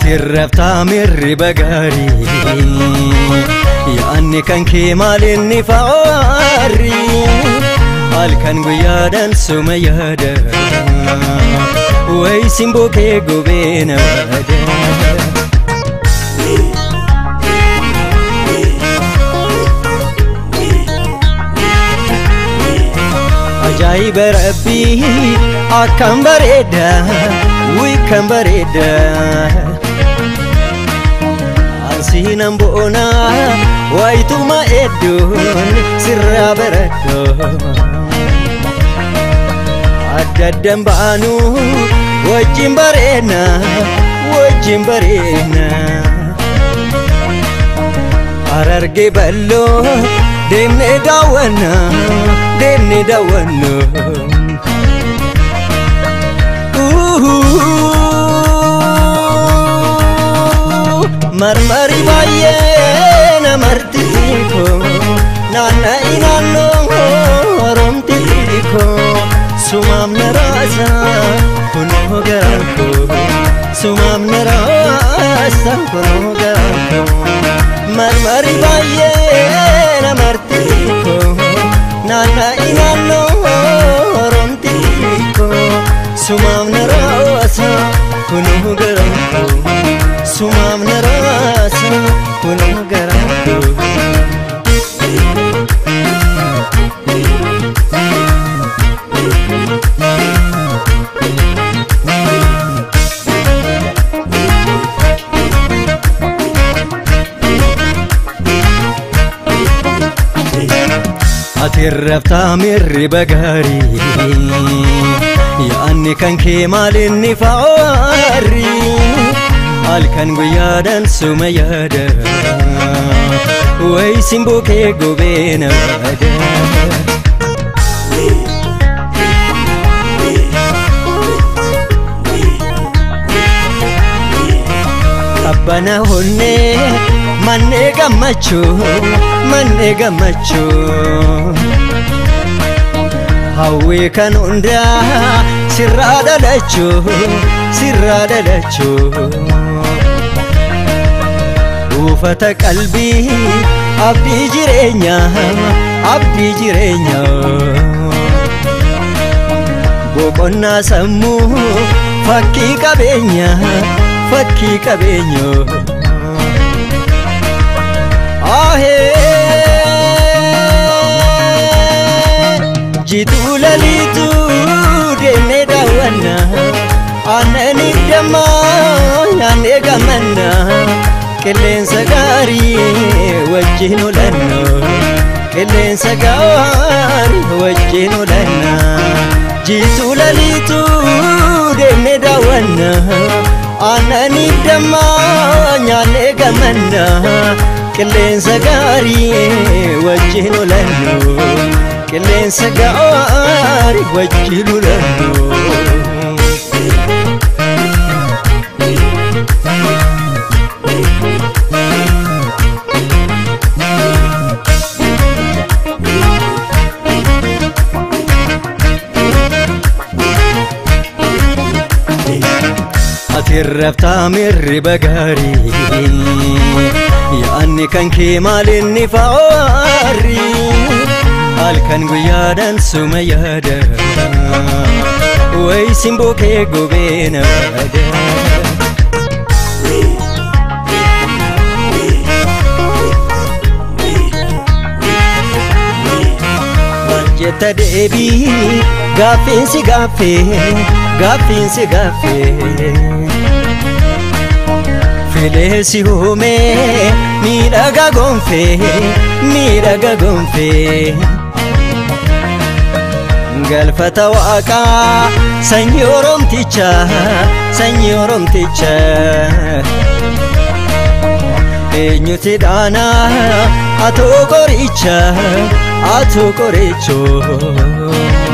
Ati raftaa mirriba gaarii yaanni kan kee maalinni faarri halkan guyyaadhaan suma yaada wayi simboo kee gubee naada. Ajaa'iba rabbii akkam bareeda wii kan bareeda Ansiinan boona wayituma edduun sirraa baradho Adda addan baanu wajjin bareena wajjin bareena Harargee balloo deemnee daawwanna deemnee daawwanna. Marmari baay'ee namarti xiqqoo naanna'ii naannoo oromti xiqqoo sumaam na raasa kunoo garaan koo sumaam na raasa kunoo garaan koo marmari baay'ee namarti xiqqoo naanna'ii naannoo oromti xiqqoo sumaam na raasa kunoo garaan koo. sumaam na raasa kunoo garaan koo. Ati raftaa mirriba gaarii yaanni kan kee maalinni faarri halkan guyyaadhaan suma yaada wayi simboo kee gubee naada. Abbana honnee mannee gammachuu mannee gammachuu hawwii kan hundaa sirraa dhalachuu sirraa dhalachuu buufata qalbii abdii jireenyaa abdii jireenyaa boqonnaa sammuu fakkii qabeenyaa fakkii qabeenyaa. Ahee jituu lalituu deemnee daawwanna aannani dammaa nyaannee gammanna qilleensa gaarii wajjin olanna qilleensa gaarii wajjin olanna jituu lalituu deemnee daawwanna aannani dammaa nyaannee gammanna. qilleensa gaarii wajjin olannu qilleensa gaarii wajjin olannu. Ati raftaa mirriba gaarii yaanni kan kee maalinni faarri halkan guyyaadhaan suma yaada wayi simboo kee gubee naada. jetta deebii gaaffiinsi gaaffee gaaffiinsi gaaffee fileesi hoomee miidhaga gonfee miidhaga gonfee galfata waaqaa sanyii oromticha sanyii oromticha eenyuti dhaanaa atoo qoricha atoo qorichoo.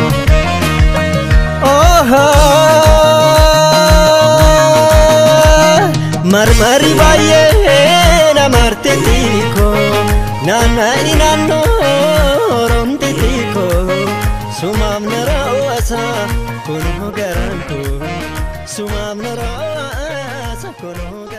marmari baay'ee namarti xiqqo naanna'ii naannoo oromti xiqqo sumaam na raawwasa kunoo garaan koo sumaam na raawwasa kunoo